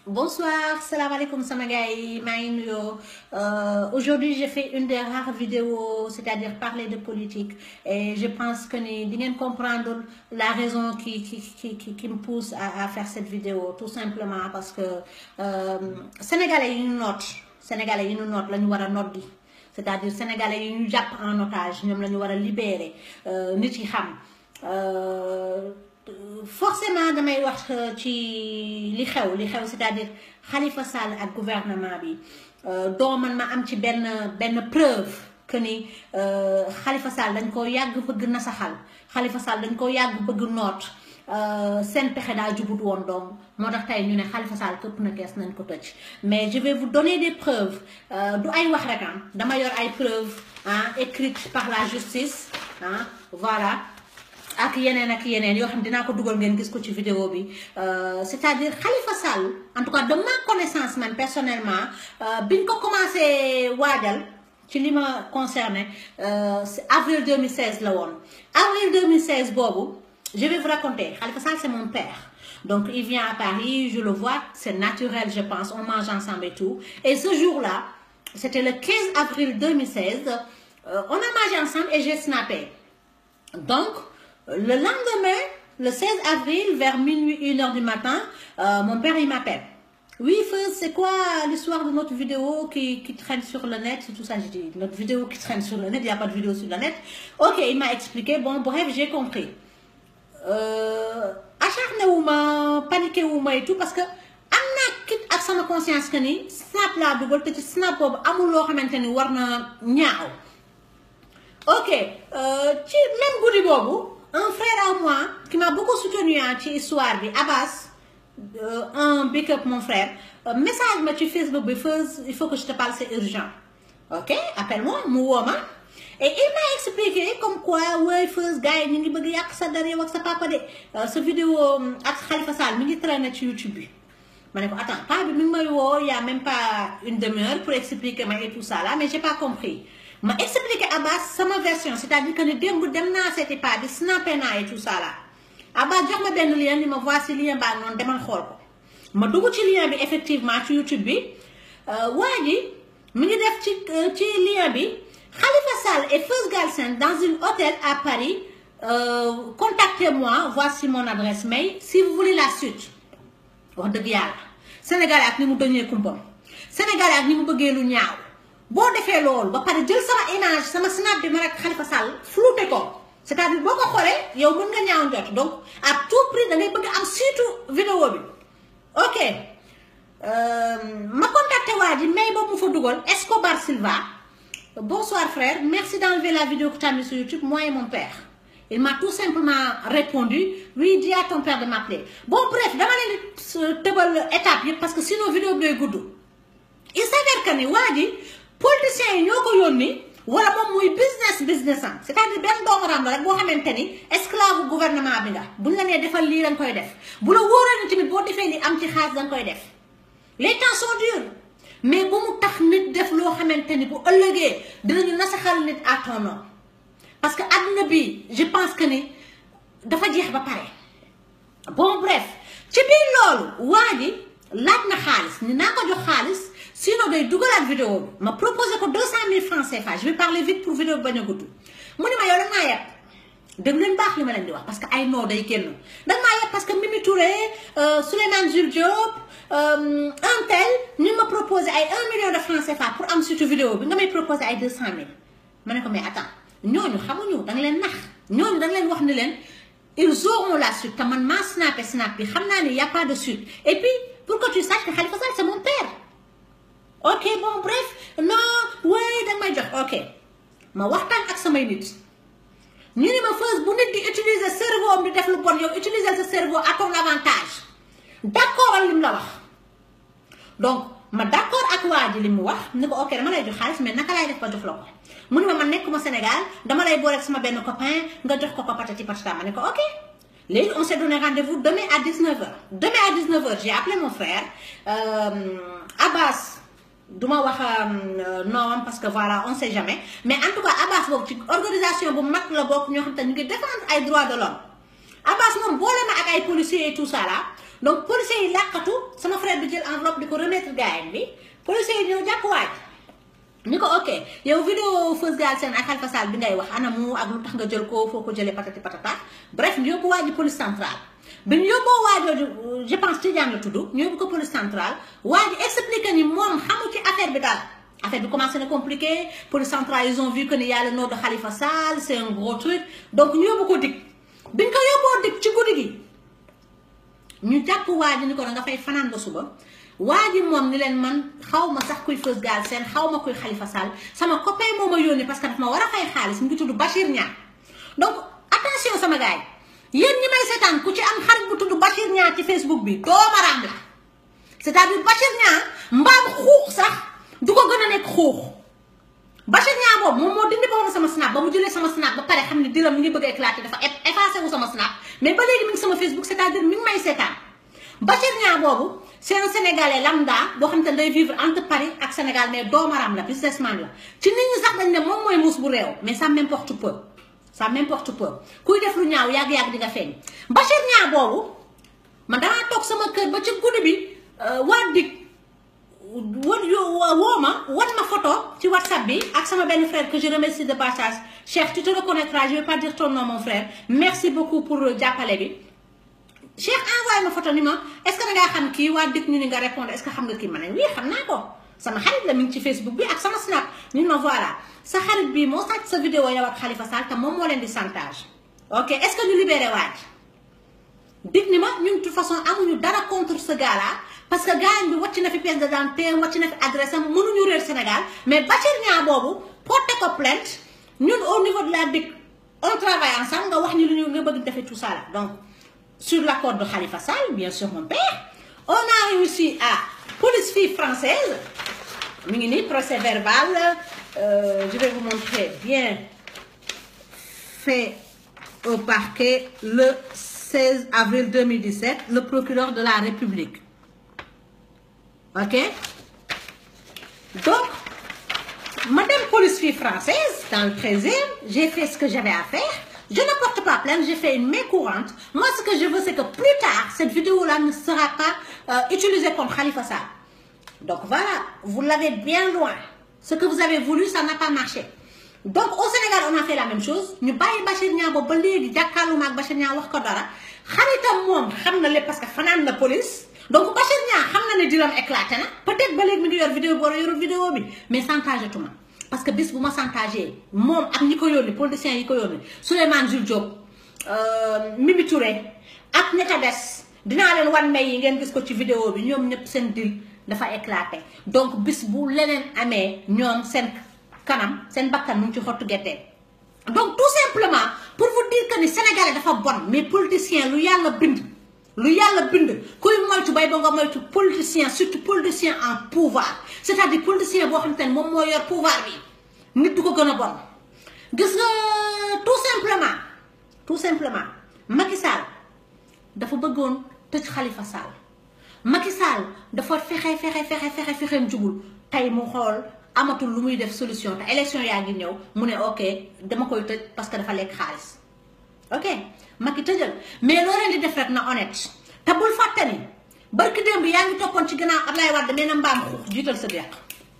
Bonsoir, salam alaikum Samagaï, Maïnyo. Euh, Aujourd'hui, j'ai fait une des rares vidéos, c'est-à-dire parler de politique. Et je pense que vous allez comprendre la raison qui, qui, qui, qui, qui me pousse à, à, faire cette vidéo. Tout simplement parce que euh, Sénégalais, ils nous notent. Sénégalais, ils nous notent, là, nous avons noté. C'est-à-dire Sénégalais, ils nous jappent en otage, nous avons libéré. Euh, nous avons forcément damay wax ci li xew li xew c'est-à-dire Khalifa Sall ak gouvernement bi doo man ma am ci benn benn preuve que ni Khalifa Sall dañ ko yàgg bëgg nasaxal Khalifa Sall dañ ko yàgg bëgg noot seen pexe daa jubut woon donc moo tax tey ñu ne Khalifa Sall këpp na kees nañ ko tëj mais je vais vous donner des preuves du ay wax rek ah dama yor ay preuves ah écrites par la justice ah voilà ak yeneen ak yeneen yoo xam dinaa ko dugal ngeen gis ko ci vidéo bi c'est-à-dire Khalifa Sall en tout cas de ma connaissance man personnellement biñ ko commencé waajal ci li ma concerné c'est avril 2016 la woon avril 2016 boobu je vais vous raconter Khalifa Sall c'est mon père donc il vient à Paris je le vois c'est naturel je pense on mange ensemble et tout et ce jour-là c'était le 15 avril 2016 on a mangé ensemble et j'ai snappé donc le lendemain, le 16 avril, vers minuit, 1h du matin, euh, mon père, il m'appelle. Oui, c'est quoi l'histoire de notre vidéo qui, qui, traîne sur le net Tout ça, j'ai dit, notre vidéo qui traîne sur le net, il n'y a pas de vidéo sur le net. Ok, il m'a expliqué. Bon, bref, j'ai compris. Euh, acharné ou ma, paniqué ou ma et tout, parce que amna kit ak sama conscience que ni snap la dugal te ci snap bobu amul lo xamanteni warna ñaaw ok euh, ci même goudi bobu un frère à moi qui m'a beaucoup soutenu ci histoire bi Abbas euh, un big up mon frère euh, message ma ci Facebook bi Feuz il faut que je te parle c'est urgent ok appelle-moi mu woo ma et il m'a expliqué comme quoi ouais Feuz gars yi ñu ngi bëgg yàq sa der yow ak sa papa de sa vidéo ak Khalifa Sall mi ngi traîner ci YouTube bi ma ne ko attends pas bi mi ngi may woo y a même pas une demi-heure pour expliquer ma et tout ça là mais j'ai pas compris ma expliqué Abbas sama version c'est-à-dire que ne démb dem naa seeti pas bi snappé naa et tout ça là Abbas jox ma benn lien ni ma voici lien baa noonu demal xool ko ma dugg ci lien bi effectivement ci YouTube bi waa ji mi ngi def ci ci lien bi Khalifa Sall et Feuz Galsen dans un hôtel à Paris euh, contactez-moi voici mon adresse mail si vous voulez la suite wax dëgg yàlla Sénégal ak ni mu doñee kumpam Sénégal ak ni mu bëggee lu ñaaw boo defee loolu ba pare jël sama image sama snap bi ma rek Khalifa Sall flouté ko c'est-à-dire boo ko xoolee yow mën nga ñaaw njot donc à tout prix da ngay bëgg am surtout vidéo bi ok ma contacté waa ji mais boobu mu fa dugal Escobar Silva bonsoir frère merci d'enlever la vidéo que tu as mis sur YouTube moi et mon père il m'a tout simplement répondu oui dis à ton père de m'appeler bon bref dama leen tëbal étape yëpp parce que sinon vidéo bi day gudd il s'avère que ni waa ji politiciens yi ñoo ko yónni wala moom muy business business am c'est-à-dire benn doomu ram la rek boo xamante ni esclave gouvernement bi nga buñ la nee defal lii danga koy def bu la wóoree ni tamit boo defee li am ci xaalis danga koy def les temps sont durs mais bu mu tax nit def loo xamante ni bu ëllëgee dinañu nasaxal nit à ton nom parce que àdduna bi je pense que ni dafa jeex ba pare bon bref ci biir loolu waa ji laaj na xaalis ni naa ko jox xaalis sinon day dugalaat vidéo bi ma proposé ko 200000 francs CFA je vais parler vite pour vidéo bi bañ a gudd mu ne ma yow da ngaa yeb dégg leen baax li ma leen di wax parce que ay noo day génn da ngaa yeb parce que Mimi Touré Souleymane Jules Diop un tel ñu ma proposé ay 1 million de francs CFA pour am surtout vidéo bi nga may proposé ay 200000 ma ne ko mais attends ñooñu xamuñu da nga leen nax ñooñu da nga leen wax ni leen ils auront la suite te man maa snappé snap bi xam naa ne y a pas de suite et puis pour que tu saches que Khalifa Sall c'est mon père. ok bon bref non oui danga may jox ok ma waxtaan ak samay nit ñu ni ma Feuz bu nit di utiliser cerveau am di def lu bon yow utiliser sa cerveau à ton avantage d'accord ak li mu la wax donc ma d'accord ak waa ji li mu wax ni ko ok dama lay jox xaalis mais naka laay def ba jox la ko mu ni ma man nekkuma Sénégal dama lay boole ak sama benn copain nga jox ko ko patati patata ma ne ko ok léegi on s'est donné rendez-vous demain à 19h demain à 19h j'ai appelé mon frère euh, Abbas duma wax noom parce que voilà on sait jamais mais en tout cas Abbas boobu ci organisation bu mag la bokk ñoo xam te ñu ngi défendre ay droits de l'homme Abbas moom boole na ak ay policiers et tout ça là donc policiers yi làqatu sama frère bi jël enveloppe di ko remettre gars bi policiers yi ñëw jàpp waaj ni ko ok yow vidéo Feuz Galsen ak Khalifa Sall bi ngay wax anamu ak lu tax nga jël ko foo ko jëlee patati patata bref ñu yóbbu waaji police centrale bi ñu yóbboo waajooju je pense Tidiane la tudd ñu yóbbu ko police centrale waa ji expliqué ni moom xamu ci affaire bi daal affaire bi commencé na compliqué police centrale ils ont vu que ni y a le nom de Khalifa Sall c'est un gros truc donc ñu yóbbu ko dig bi ñu ko yóbboo dig ci guddi gi ñu jàpp waa ji ni ko da nga fay fanaan ba suba waa ji moom ni leen man xaw ma sax kuy Feuz Galsen xaw ma kuy Khalifa Sall sama copain moo ma yónni parce que daf ma war a fay xaalis mu ngi tudd Bachir Niang donc attention sama gars yi yéen ñi may seetaan ku ci am xarit bu tudd Bachir Niang ci Facebook bi doomaraam la c'est-à-dire Bachir Niang mbaam xuux sax du ko gën a nekk xuux Bachir Niang boobu moom moo dindi boobu sama snap ba mu jëlee sama snap ba pare xam ne diram mi ngi bëgg a éclater dafa effacé wu sama snap mais ba léegi mi ngi sama Facebook c'est-à-dire mi ngi may seetaan Bachir Niang boobu c'est un sénégalais lambda boo xam te day vivre entre Paris ak Sénégal mais doomaram la businessman la ci nit ñi sax dañ ne moom mooy muus bu réew mais ça m'importe peu ça m'importe peu kuy def lu ñaaw yàgg-yàgg di nga feeñ Bachir Niang boobu man damaa toog sama kër ba ci guddi bi waa dig wan woo ma wan ma photo ci whatsapp bi ak sama benn frère que je remercie de passage Cheikh tu te reconnaîtras je vais pas dire ton nom mon frère merci beaucoup pour jàppale bi Cheikh envoyé ma photo ni ma est-ce que da ngaa xam kii waa dig ñu ni nga répondre est-ce que xam nga kii ma ne oui xam naa ko sama xarit la mi ngi ci Facebook bi ak sama snap ni ma voilà sa xarit bi moo sàcc sa vidéo yow ak Khalifa Sall te moom moo leen di chantage ok est-ce que ñu libéré waaj dig ni ma ñun de toute façon amuñu dara contre ce gars là parce que gars bi wàcc na fi pièce d'identité wàcc na fi adresse am mënuñu réer Sénégal mais Bachir Niang boobu porté ko plainte ñun au niveau de la DIC on travaille ensemble nga wax ñu lu ñu nga bëgg defee tout ça là donc sur l'accord de Khalifa Sall bien sûr mon père on a réussi à police fille française mi ngi nii procès verbal euh, je vais vous montrer bien fait au parquet le 16 avril 2017 le procureur de la République ok donc madame police fille française dans le 13e j'ai fait ce que j'avais à faire je ne porte pas plainte j'ai fait une main courante moi ce que je veux c'est que plus tard cette vidéo là ne sera pas euh, utilisée contre Khalifa Sall donc voilà vous l'avez bien loin ce que vous avez voulu ça n'a pas marché donc au Sénégal on a fait la même chose ñu bàyyi Bachir Niang boobu ba léegi jàkkaarloo ak Bachir Niang wax ko dara xaritam moom xam na lépp parce que fanaan na police donc Bachir Niang xam na ne diram éclaté na peut-être ba léegi mi ngi yor vidéo bi wala yorul vidéo bi mais chantage tuma parce que bis bu ma chantagé moom ak ñi ko yónni politiciens yi ko yónni Souleymane Jules Diop Mimi Touré ak ña ca des dinaa leen wan may yi ngeen gis ko ci vidéo bi ñoom ñëpp seen dil dafa éclaté donc bis bu leneen amee ñoom seen kanam seen bakkan mu ngi ci xottu gerte donc tout simplement pour vous dire que ni sénégalais dafa bon mais politicien lu yàlla bind lu yàlla bind kuy moytu bay ba nga moytu politicien surtout politicien en pouvoir c'est-à-dire politicien boo xamante ne moom moo yor pouvoir bi nit du ko gën a bon gis nga tout simplement tout simplement Macky Sall dafa bëggoon tëj Khalifa Sall Macky Sall dafa fexe fexe fexe fexe fexeem jugul tey mu xool amatul lu muy def solution te élection yaa ngi ñëw mu ne ok dama koy tëj parce que dafa lekk xaalis ok Macky tëjal mais loo leen di def rek na honnête te bul fàtte ni barki démb yaa ngi toppoon ci gannaaw Ablaye Wade nee na mbaam xuux jiital sa deq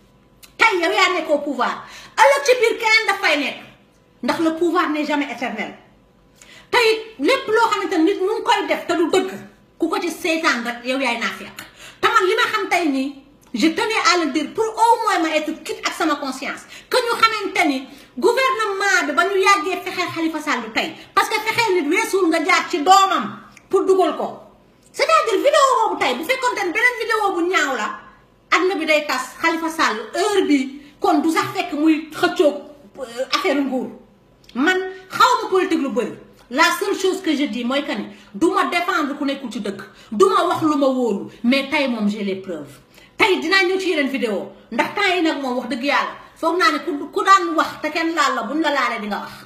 tey yow yaa nekk au pouvoir ëllëg ci biir keneen dafay nekk ndax le pouvoir n'est jamais éternel tey lépp loo xamante nit mu ngi koy def te du dëgg ku ko ci seetaan rek yow yaay naa fekk te man li ma xam tey nii je tenais à le dire pour au moins ma être quitte ak sama conscience que ñu xamante ni gouvernement bi ba ñu yàggee fexeel Khalifa Sall du tey parce que fexeel nit weesuul nga jaar ci doomam pour dugal ko c'est-à-dire vidéo boobu tey bu fekkoonte ne beneen vidéo bu ñaaw la àdduna bi day tas Khalifa Sall heure bi kon du sax fekk muy xëccoog affaire nguur man xaw ma politique lu bëri la seule chose que je dis mooy que ni du ma défendre ku nekkul ci dëkk du ma wax lu ma wóolu mais tey moom j'ai les preuves tey dinaa ñëw ci yeneen vidéo ndax temps yi nag moom wax dëgg yàlla foog naa ne ku ku daan wax te kenn laal la buñ la laalee di nga wax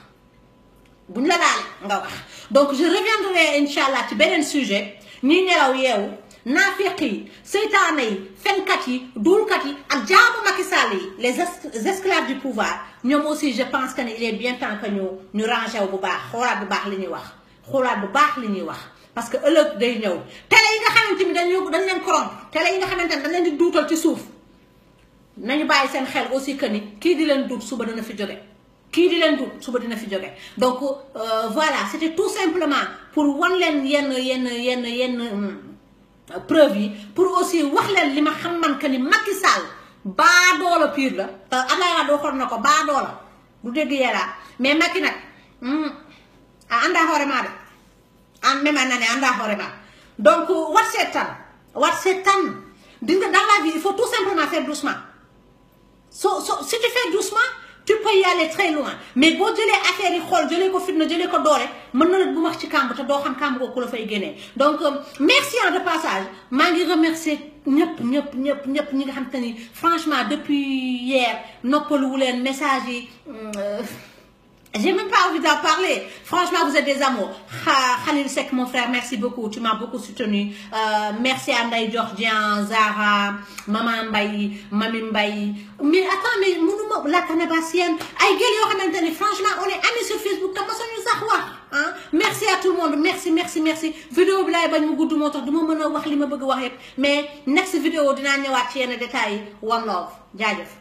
buñ la laalee nga wax donc je reviendrai incha allah ci beneen sujet ñi nelaw yeewu naafiq yi seytaane yi fenkat yi duulkat yi ak jaamu Macky Sall yi les esclaves du pouvoir ñoom aussi je pense que ne il est bien temps que ñu ñu rangé wu bu baax xoolaat bu baax li ñuy wax xoolaat bu baax li ñuy wax parce que ëllëg day ñëw télé yi nga xamante ni dañu dañ leen corrompre télé yi nga xamante ni dañ leen di duutal ci suuf nañu bàyyi seen xel aussi que ni kii di leen duut suba dina fi jóge kii di leen duut suba dina fi jóge donc voilà c'était tout simplement pour wan leen yenn yenn yenn yenn preuve yi pour aussi wax leen li ma xam man que ni Macky Sall baadoola pire la te Abdoulaye Wade waxoon na ko baadoola du dégg yàlla mais Macky nag a anda hoorema de an même nane anda hoorema donc wat seetan wat seetan di nga dans la vie il faut tout simplement faire doucement so so si tu fais doucement tu peux y aller très loin mais boo jëlee affaire yi xool jëlee ko fitna jëlee ko doole mën na la bu max ci kàmb te doo xam kàmb ko ku la fay génnee donc merci de passage maa ngi remercier ñëpp ñëpp ñëpp ñëpp ñi nga xam te ni franchement depuis hier noppaluwu leen message yi j'ai même pas envie d'en parler franchement vous êtes des amours Khalil Seck mon frère merci beaucoup tu m'as beaucoup soutenu euh, merci à Ndaye Georgien Zara Maman Mbaye Mami Mbaye mais attends mais mënuma la canabassienne ay gel yoo xamante ne franchement on est amis sur Facebook te mosuñu sax wax ah merci à tout le monde merci merci merci vidéo bi laay bañ mu gudd moo tax du ma mën a wax li ma bëgg wax yëpp mais next vidéo dinaa ñëwaat ci yenn détails yi one love jaajëf